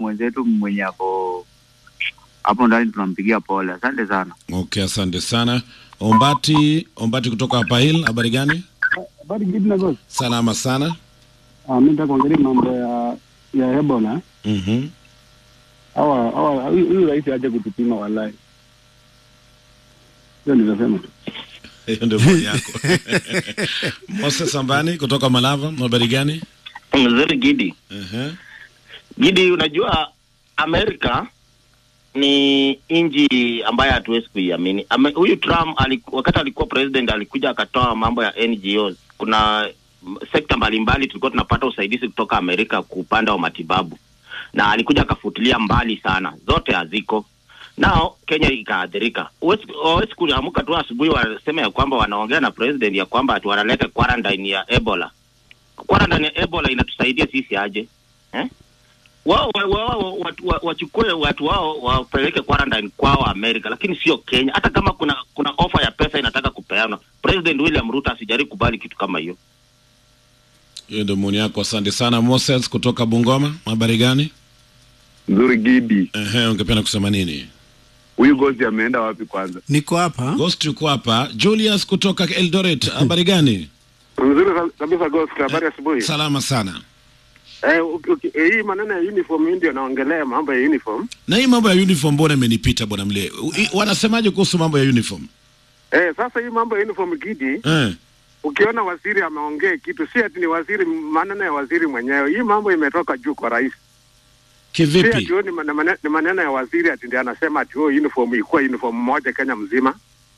mwenzetu mwenye ako hapo ndani, tunampigia pole. Asante sana. Okay, asante sana. Ombati, Ombati kutoka hapa Hill, habari gani? Habari gidi na gosi. Salama sana. Ah, mimi nataka kuongelea mambo ya ya Ebola. Mhm. Hawa hawa huyu huyu rais aje kutupima wallahi. Ndio nilisema tu. Hiyo ndio maoni yako. Moses Sambani kutoka Malava, habari gani? Mzuri Gidi. Mhm. Gidi, unajua Amerika ni nchi ambayo hatuwezi kuiamini. Ame- Huyu Trump aliku, wakati alikuwa president alikuja akatoa mambo ya NGOs. Kuna mm, sekta mbalimbali tulikuwa tunapata usaidizi kutoka Amerika kwa upande wa matibabu, na alikuja akafutilia mbali sana, zote haziko nao Kenya ikaathirika. Huwezi huwezi kuamka tu asubuhi waseme ya kwamba wanaongea na president ya kwamba ati wanaleta quarantine ya Ebola. Quarantine ya Ebola inatusaidia sisi aje eh? wao wa- wa- wa- watu- wa- wachukue watu wao wapeleke quarantine kwao Amerika, lakini sio Kenya. Hata kama kuna kuna ofa ya pesa inataka kupeana, President William Ruto asijaribu kubali kitu kama hiyo. Hiyo ndio maoni yako, asante sana. Moses kutoka Bungoma, habari gani? Nzuri Gidi, Ehe, ungependa kusema nini? huyu gozi ameenda wapi kwanza? Niko hapa. Ghost yuko hapa. Julius kutoka Eldoret, habari gani? Nzuri kabisa Ghost, habari asubuhi. Salama sana. Eh, uki- uki- eh, hii maneno ya uniform hii ndio naongelea mambo ya uniform. Na hii mambo ya uniform mbona imenipita bwana mle? U- i- Wanasemaje kuhusu mambo ya uniform? Eh, sasa hii mambo ya uniform Gidi, Eh. ukiona waziri ameongea kitu, si ati ni waziri, maneno ya waziri mwenyewe. Hii mambo imetoka juu kwa rais. Si Kivipi? ati oh, ni mane- mane- ni maneno ya waziri ati ndiye anasema ati oh, uniform ikuwa uniform moja Kenya mzima.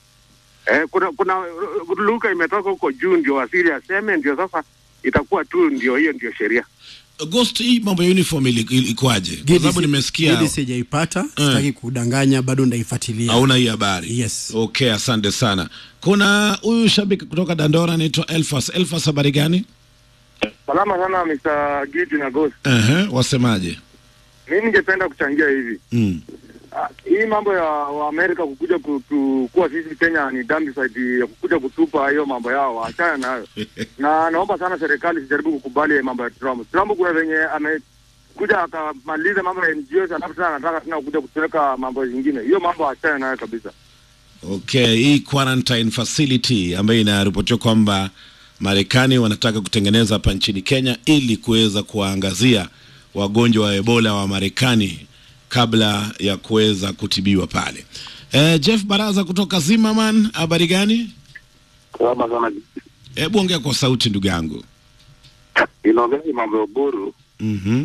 Eh, kuna kuna uh, lugha imetoka huko juu ndio waziri aseme, ndio sasa itakuwa tu ndio hiyo ndio sheria. Ghost, hii mambo ya uniform ili- ili- ilikuwaje? Kwa Gidi sababu si- nimesikia Gidi sijaipata, sitaki kudanganya, bado ndaifuatilia. hauna hii habari. Yes. Okay, asante sana. Kuna huyu shabiki kutoka Dandora anaitwa Elfas. Elfas, habari gani? Salama sana Mr. Gidi na Ghost. Ehe, wasemaje? Mimi ningependa kuchangia hivi. Mm. Ah, hii mambo ya Waamerika kukuja kutu, kuwa sisi Kenya ni dambiside ya kukuja kutupa hiyo mambo yao, waachana nayo. na naomba sana serikali sijaribu kukubali mambo ya Trump. Trump kuna venye amekuja akamaliza mambo ya NGOs, alafu tena anataka tena kuja kutuweka mambo zingine. Hiyo mambo achana nayo kabisa. Okay, hii quarantine facility ambayo inaripotiwa kwamba Marekani wanataka kutengeneza hapa nchini Kenya ili kuweza kuwaangazia wagonjwa wa Ebola wa Marekani kabla ya kuweza kutibiwa pale. Eh, Jeff Baraza kutoka Zimmerman, habari gani? Salama sana. Hebu ongea kwa sauti ndugu yangu. Inaongea mambo ya Uburu. Mhm.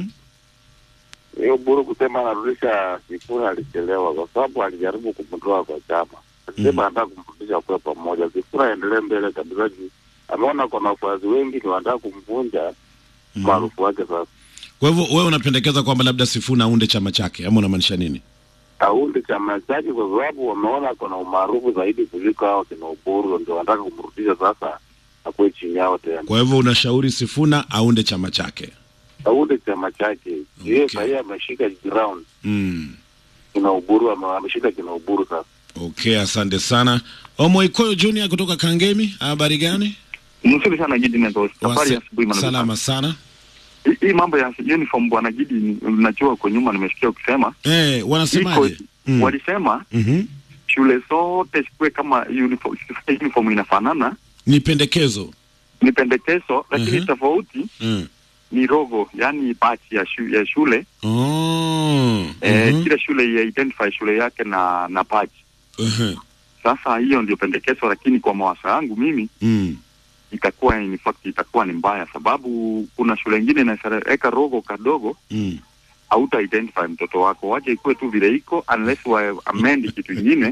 Hiyo Uburu kusema anarudisha Sifuna alichelewa kwa sababu alijaribu kumtoa kwa chama. Alisema anataka kumrudisha kwa pamoja. Sifuna aendelee mbele kabisa juu ameona kuna wafuasi wengi ni wanataka kumvunja maarufu wake sasa. Kwa hivyo wewe unapendekeza kwamba labda Sifuna aunde chama chake ama unamaanisha nini? Aunde chama chake kwa sababu wameona kuna umaarufu zaidi kuliko hao kina Uburu, ndio wanataka kumrudisha sasa akuwe chini yao tena. Kwa hivyo unashauri Sifuna aunde chama chake. Aunde chama chake. Yeye sahii ameshika ground. Mm. Kina Uburu ame- ameshika kina Uburu sasa. Okay, asante sana. Omoikoyo Junior kutoka Kangemi, habari gani? Mzuri sana Gidi na Ghost. Habari ya Wase- asubuhi mwana. Salama sana. Hii- Hii mambo ya uniform bwana Gidi, najua kwa nyuma nimesikia ukisema Eh, wanasemaje? iko- Mm. walisema Mhm. shule zote zikuwe kama uniform, uniform inafanana. Ni pendekezo. Ni pendekezo, lakini Mhm. tofauti Mm. ni rogo, yani bachi ya, shu, ya shule Oh. eh, Mhm. kila shule ya identify shule yake na na bachi. Mhm. Sasa hiyo ndio pendekezo, lakini kwa mawazo yangu mimi Mm. itakuwa in fact itakuwa ni mbaya, sababu kuna shule ingine inaweka rogo kadogo Mm. hauta identify mtoto wako, wache ikuwe tu vile iko, unless wa amend kitu ingine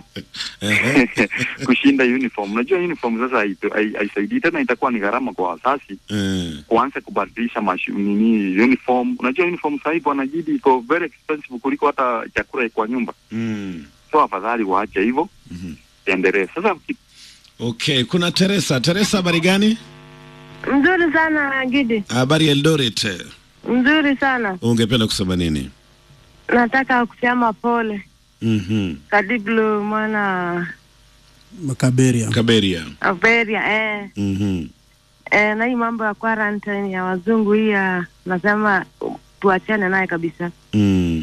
kushinda uniform. Unajua uniform sasa haito- hai- haisaidii tena, itakuwa ni gharama kwa wazazi Eh. kuanza kubadilisha mashu, nini uniform. Unajua uniform sasa hivi bwana Gidi iko very expensive kuliko hata chakula kwa nyumba, Mm. so afadhali waache hivyo endelee. Sasa Okay, kuna Teresa. Teresa, habari gani? Mzuri sana Gidi, Habari Eldoret. mzuri sana. Ungependa kusema nini? Nataka kusema pole Mhm. Kadiblo mwana Makaberia. Kaberia. Averia eh. Mhm. Eh, na hii mambo ya quarantine ya wazungu hii ya nasema tuachane naye kabisa. Mm.